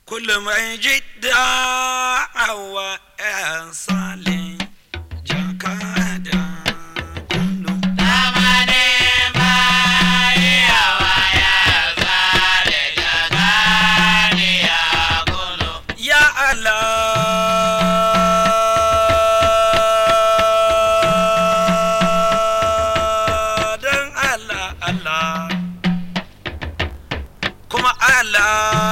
kullum mai jidda hawa ‘yan sale jakada kullum ya Allah don Allah Allah kuma Allah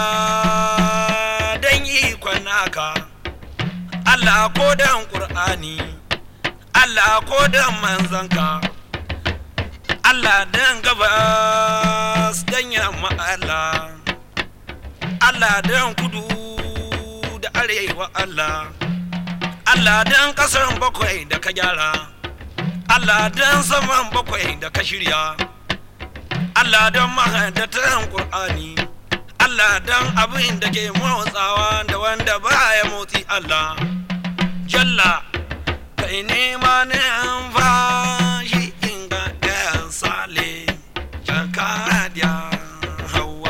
don ikon naka Allah ko don Ƙur'ani Allah ko don manzanka Allah don gabas don yamma Allah Allah don kudu da arewa Allah Allah don ƙasar bakwai da ka gyara Allah don saman bakwai da ka shirya Allah don mahadatan Qur'ani Allah don abin da ke motsawa da wanda baya motsi Allah Jalla kai nema ne an fashi inga ɗayan sale jakadiya hawa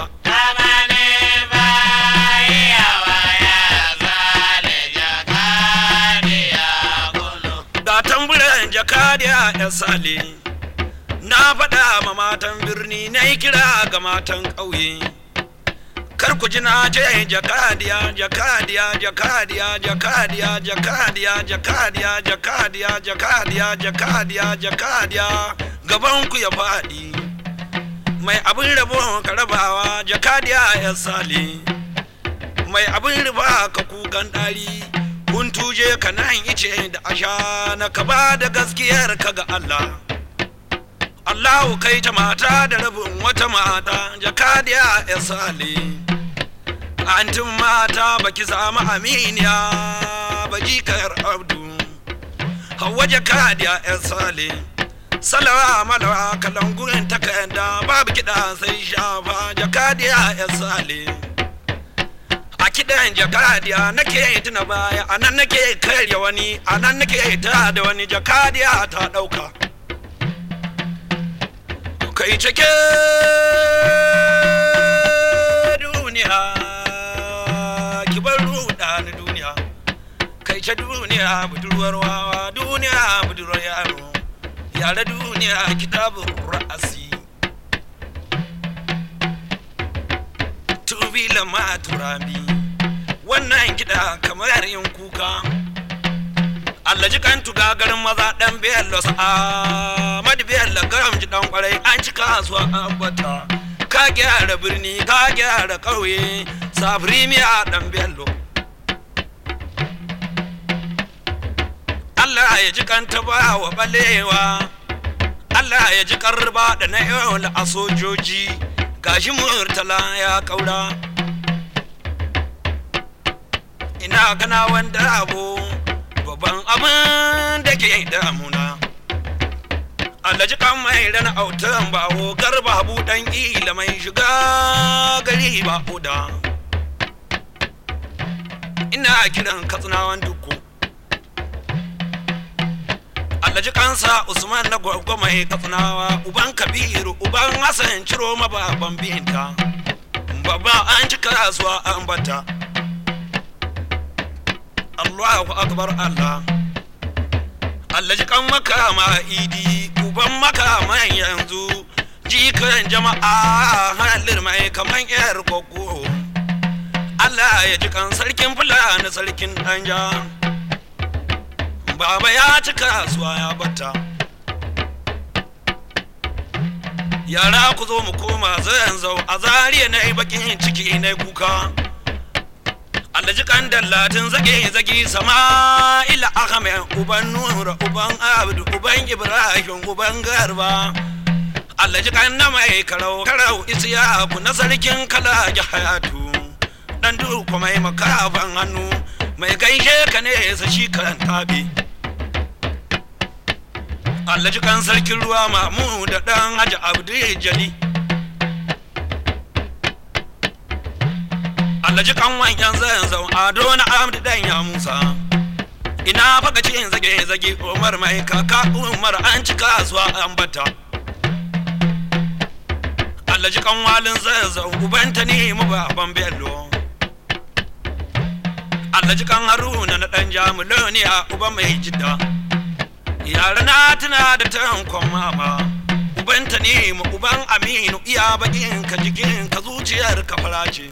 ga tamburan jakadiya ya sale na faɗa ma matan birni na yi kira ga matan ƙauye kar ku ji na ce jakadiya jakadiya jakadiya jakadiya jakadiya jakadiya jakadiya jakadiya jakadiya jakadiya gaban ku ya faɗi mai abin rabo ka rabawa jakadiya ya sale mai abin riba ka kukan ɗari kun tuje ka nan ice da asha na ka ba da gaskiyar ka ga Allah Allahu kai ta mata da rabin wata mata jakadiya ya sale antin mata baki samu aminiya ba jikar abdu hawa jakadiya ya sale salawa malawa kalangurin takarda babu kiɗa sai shafa jakadiya ya sale a kiɗan jakadiya nake tuna baya a nan nake karya wani a nan nake ta da wani jakadiya ta ɗauka kai cike duniya ki bar ruɗa ni duniya kai ce duniya budurwar wawa duniya budurwar yaro yare duniya kitabun ra'asi tubi lama turabi wannan kiɗa kamar yin kuka Allah ji kan tuga garin maza dan bello sa mad bello garam ji dan kwarai an ci kasuwa an bata ka gyara birni ka gyara ƙauye safiri miya dan bello Allah ya ji kan ta ba wa balewa Allah ya ji karba da na yau a sojoji gashi murtala ya kaura ina gana wanda abu babban abin da ke damuna alhaji kan mai rana autan bawo garba buɗan ila mai shiga gari ba uda ina kiran katsinawan duku alhaji kansa usman na gwagwa mai katsinawa uban kabiru uban hassan ciro mababan binta babba an ci kasuwa an bata Allahu akbar Allah Allah ji kan makama idi uban makaman yanzu jikan jama'a halir mai kaman yar gogo Allah ya ji kan sarkin fulani sarkin danja baba ya ci kasuwa ya bata yara ku zo mu koma zan zau a zariya na yi bakin ciki na kuka alhaji kan dallatin zage zage sama'ila ahmed uban nura uban abdu uban ibrahim uban garba alhaji kan na mai karau karau isiyaku na sarkin kala hayatu dan duku mai makafan hannu mai gaishe ka ne sa shi kan tabi alhaji kan sarkin ruwa mamu da dan haji abdu jali alhaji kan wanyan zan zau ado na amdi dan ya musa ina faka cikin zage zage umar mai kaka umar an ci kasuwa an bata alhaji kan walin zan zau ubanta ne mu baban bello alhaji kan haruna na dan jamuloniya uba mai jidda yara na tuna da tankon mama ubanta ne mu uban aminu iya bakin ka jikin ka zuciyar ka fara ce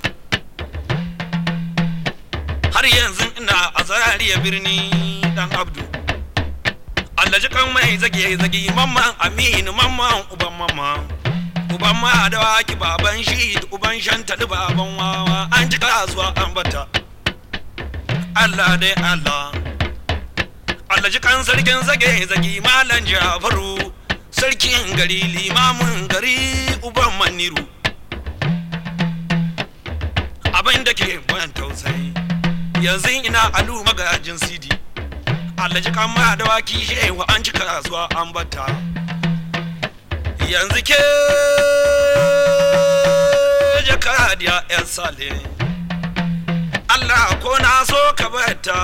har yanzu ina a zariya birni dan abdu alhaji kan mai zage zage mamman aminu mamman uban mamman uban ma da waki baban shi da uban shanta da baban wawa an ji kasuwa an bata Allah dai Allah Allah ji kan sarkin zage zage malam Jafaru sarkin gari limamin gari uban maniru abin da ke ban tausayi yanzu ina alu magajin sidi Allah ji kan ma da waki shewa an ji kasuwa an bata yanzu ke jakadiya yan sale Allah ko na so ka bata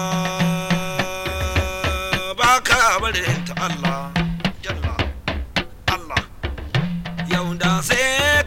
ba ka barin ta Allah jalla Allah yau da sai